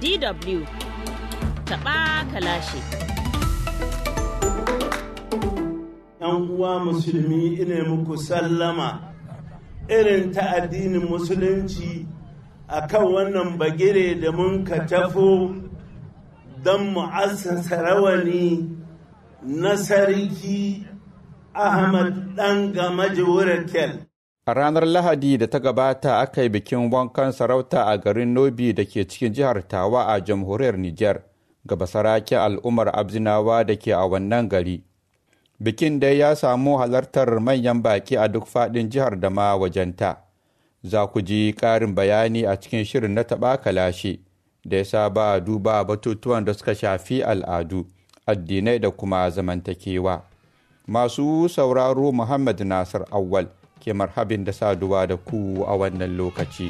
DW taɓa kalashi. ‘Yan uwa musulmi ina muku sallama irin ta addinin musulunci a kan wannan bagire da mun ka tafo don mu'assasa rawani na sarki Ahmad ɗan gamaji Wurakel. A ranar Lahadi da ta gabata aka yi bikin wankan sarauta a garin Nobi da ke cikin jihar Tawa a jamhuriyar Nijar ga basaraken al'ummar Abzinawa da ke a wannan gari. Bikin dai ya samu halartar manyan baki a duk faɗin jihar da ma wajenta. Za ku ji ƙarin bayani a cikin shirin na taɓa kalashe da ya saba duba batutuwan da suka shafi al'adu, addinai da kuma zamantakewa. Masu sauraro Muhammad Nasir Awwal. ke marhabin da saduwa da ku a wannan lokaci.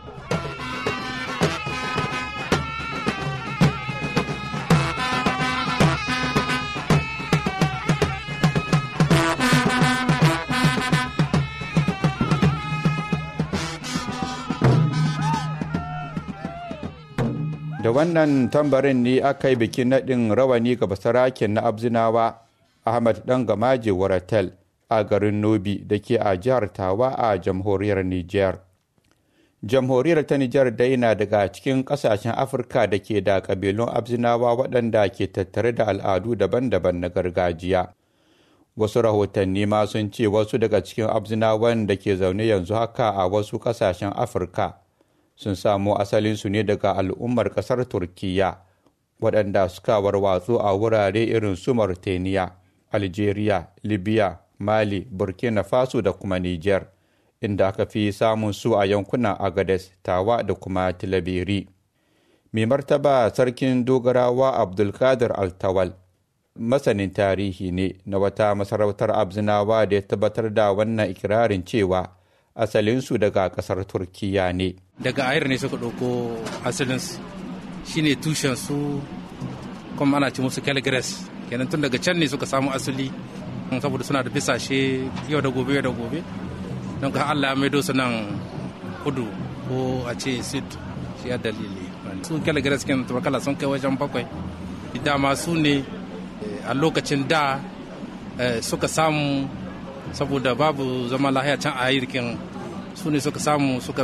Da wannan tambarin ne aka yi bikin naɗin rawani ga basaraken na Abzinawa Ahmad ɗan gamaje Waratel. a garin Nobi da ke a jihar Tawa a jamhuriyar Nijar. Jamhuriyar ta Nijar dai na daga cikin ƙasashen Afirka da ke da ƙabilun Abzinawa waɗanda ke tattare da al'adu daban-daban na gargajiya. Wasu rahotanni ma sun ce wasu daga cikin Abzinawan da ke zaune yanzu haka a wasu ƙasashen Afirka sun samo asalinsu ne daga al'ummar ƙasar Turkiyya waɗanda suka warwatsu a wurare irin su Mauritania, Algeria, Libya, Mali, Burkina Faso da kuma Nijar, inda aka fi samun su a yankunan Agades, Tawa da kuma Tilaberi. Mai martaba sarkin dogarawa Abdulkadir Altawal, masanin tarihi ne na wata masarautar Abzinawa da ya tabbatar da wannan ikirarin cewa asalinsu daga ƙasar Turkiya ne. Daga ayar ne suka ɗauko asalinsu, shine tushensu kuma ana ci musu Calgres, kenan tun daga can ne suka samu asali saboda suna da bisashe yau da gobe yau da gobe don ka Allah mai su nan kudu ko a ce sud shi ya dalili su kyala gara suke tumakala sun kai wajen bakwai dama su ne a lokacin da suka samu saboda babu zama lahiya can a yirkin su ne suka samu suka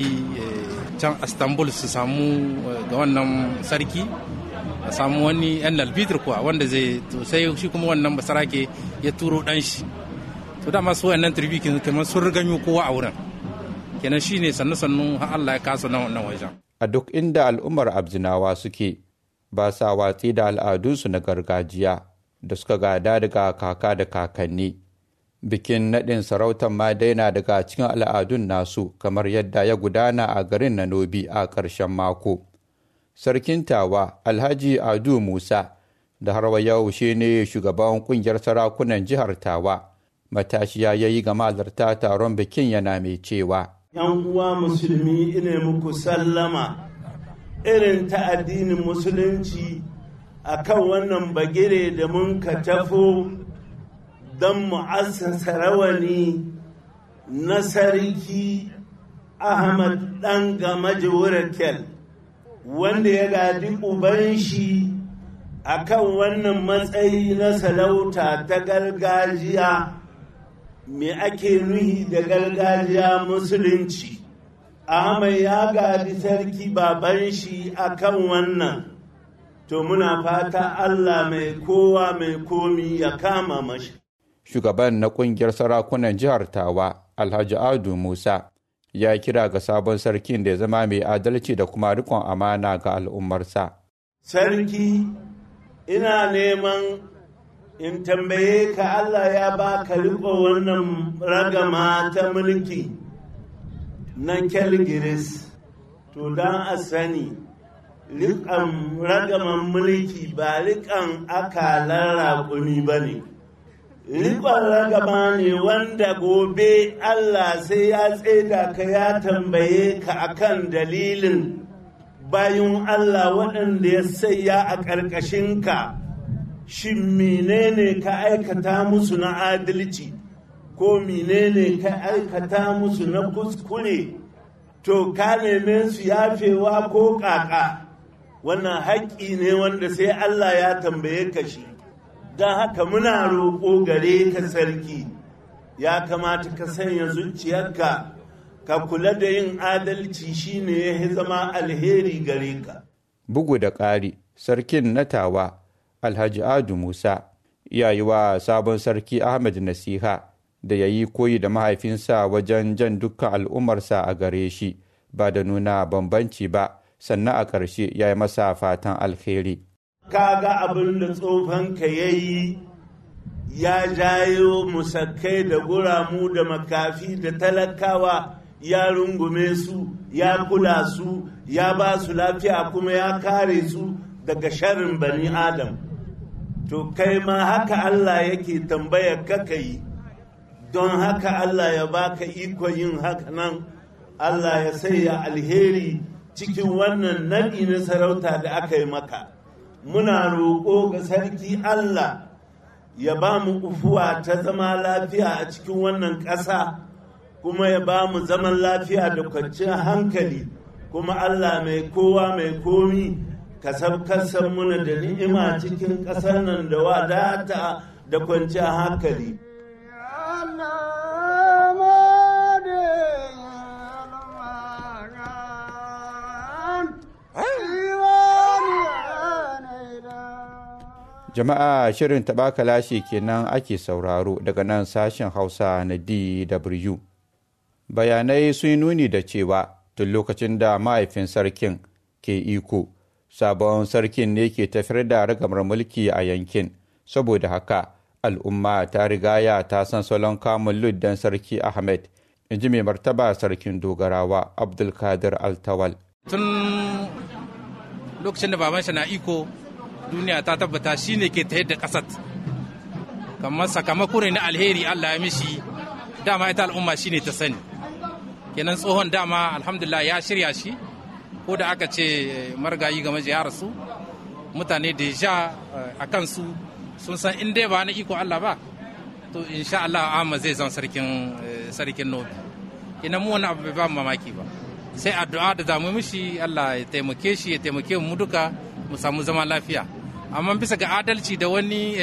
biɗi can istanbul su samu ga wannan sarki a samu wani yan lalbitir kuwa wanda zai to sai shi kuma wannan basarake ya turo dan shi to dama su wannan turbi kamar sun riganyo kowa a wurin kenan shine sannu sannu har Allah ya kasa nan wannan wajen a duk inda al'ummar abzinawa suke ba sa watsi da al'adunsu na gargajiya da suka gada daga kaka da kakanni bikin naɗin sarautar ma daina daga cikin al'adun nasu kamar yadda ya gudana a garin Nanobi a ƙarshen mako. sarkin tawa alhaji adu musa da har yau shi ne shugaban kungiyar sarakunan jihar tawa matashiya ya yi ga malarta taron bikin yana mai cewa yan uwa musulmi ina muku sallama irin ta addinin musulunci a kan wannan bagire da mun ka tafo don mu'assasa rawani na sarki ahmad ɗan gamaji wurakel wanda ya gadi uban shi a kan wannan matsayi na salauta ta gargajiya me ake nuhi da gargajiya musulunci Ahmad ya gadi sarki baban shi a kan wannan to muna fata Allah mai kowa mai komi ya kama mashi shugaban na kungiyar sarakunan jihar tawa alhaji adu musa ya kira ga sabon sarkin da ya zama mai adalci da kuma rikon amana ga al'ummarsa. Sarki, ina neman in tambaye ka Allah ya ba ka riko wannan ragama ta mulki na Kelgiris, to don a sani, riƙon ragaman mulki ba riƙon akalar raƙumi ba ne. riƙon ragama ne wanda gobe Allah sai ya tseda ka ya tambaye ka akan dalilin bayan Allah waɗanda ya saya a ƙarƙashinka shin menene ka aikata musu na adalci ko menene ka aikata musu na kuskure to ka neme su yafewa ko ƙaƙa wannan haƙƙi ne wanda sai Allah ya tambaye ka shi don haka muna roƙo gare ka sarki ya kamata ka sanya zuciyarka ka kula da yin adalci shine ya zama alheri gare ka bugu da ƙari sarkin na tawa alhaji adu musa ya yi wa sabon sarki ahmed nasiha da ya yi koyi da mahaifinsa wajen jan dukkan al'ummarsa a gare shi ba da nuna bambanci ba sannan a ƙarshe ya yi masa fatan alheri ka ga abin da tsofanka ya yi ya jayo musakkai da guramu da makafi da talakawa ya rungume su ya kula su ya ba su lafiya kuma ya kare su daga sharrin bani adam to kai ma haka Allah yake tambayar ka yi don haka Allah ya baka iko yin haka nan Allah ya sanya alheri cikin wannan naɗi na sarauta da aka yi maka muna roƙo ga sarki Allah ya ba mu ufuwa ta zama lafiya a cikin wannan ƙasa kuma ya ba mu zaman lafiya da kwanciyar hankali kuma Allah mai kowa mai komi ka sabkasar muna da ni'ima cikin ƙasar nan da wadata da kwanciyar hankali. Jama'a shirin taɓa kalashi kenan ake sauraro daga nan sashen Hausa na DW. Bayanai sun nuni da cewa tun lokacin da mahaifin sarkin ke iko, sabon sarkin ne ke tafiyar da ragamar mulki a yankin, saboda haka al'umma ta rigaya ta san salon kamun luddan sarki Ahmed, in ji mai martaba sarkin dogarawa Abdulkadir Altawal. Tun lokacin da babansa na iko duniya ta tabbata shi ne ke tayar da ƙasar kamar sakamako ne na alheri Allah ya mishi dama ita al'umma shi ne ta sani kenan tsohon dama alhamdulillah ya shirya shi ko da aka ce margayi game ya rasu mutane da ja a kansu sun san in dai ba na iko Allah ba to insha Allah amma zai zan sarkin sarkin nobi kenan mu wani abu bai ba mamaki ba sai addu'a da zamu mishi Allah ya taimake shi ya taimake mu duka mu samu zama lafiya amma bisa ga adalci da wani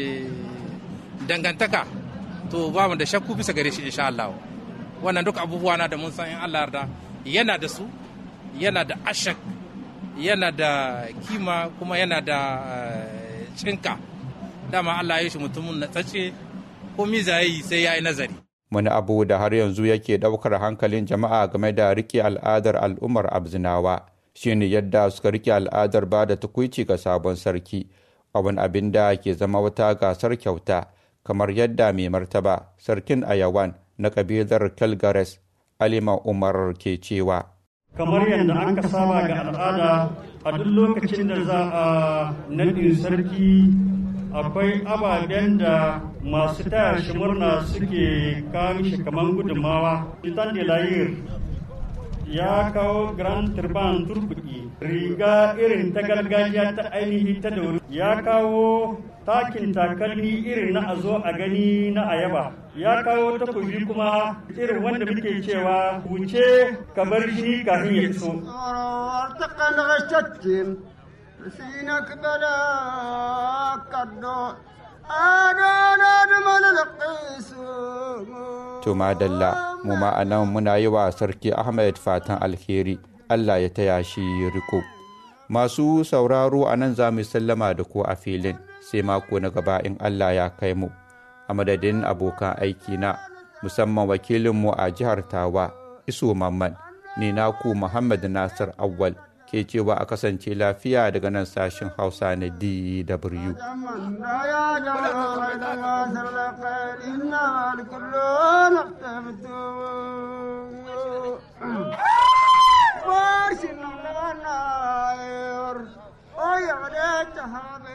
dangantaka to ba mu da shakku bisa gare shi insha Allah wannan duk abubuwa na da mun san in Allah yarda yana da su yana da ashak yana da kima kuma yana da cinka dama Allah ya shi mutumin na tsace ko mizayi sai ya yi nazari wani abu da har yanzu yake ɗaukar hankalin jama'a game da rike al'adar al'ummar abzinawa shine yadda suka rike al'adar ba da tukuici ga sabon sarki a wani abin da ke zama wata gasar kyauta kamar yadda mai martaba sarkin ayawan na kabilar calgares alima umar ke cewa kamar yadda an ka saba ga al'ada a duk lokacin da za a naɗin sarki akwai ababen da masu taya shi murna suke kawo shi kamar gudunmawa titan de layir ya kawo grand turban turkuki riga irin ta gargajiya ta ainihi ta da ya kawo takin takalmi irin na a zo a gani na ayaba ya kawo takobi kuma irin wanda muke cewa wuce ka bar shi kafin ya iso سينك بلا كدو To madalla mu ma'anan muna yi wa sarki Ahmed fatan alheri Allah ya taya shi riko. Masu sauraro a nan za mu sallama da ku a filin sai mako na gaba in Allah ya kai mu. A madadin abokan aiki na musamman wakilinmu a jihar Tawa Iso Mamman ni naku Muhammad Nasir Awwal. ke cewa a kasance lafiya daga nan sashen hausa na dw Oh, yeah,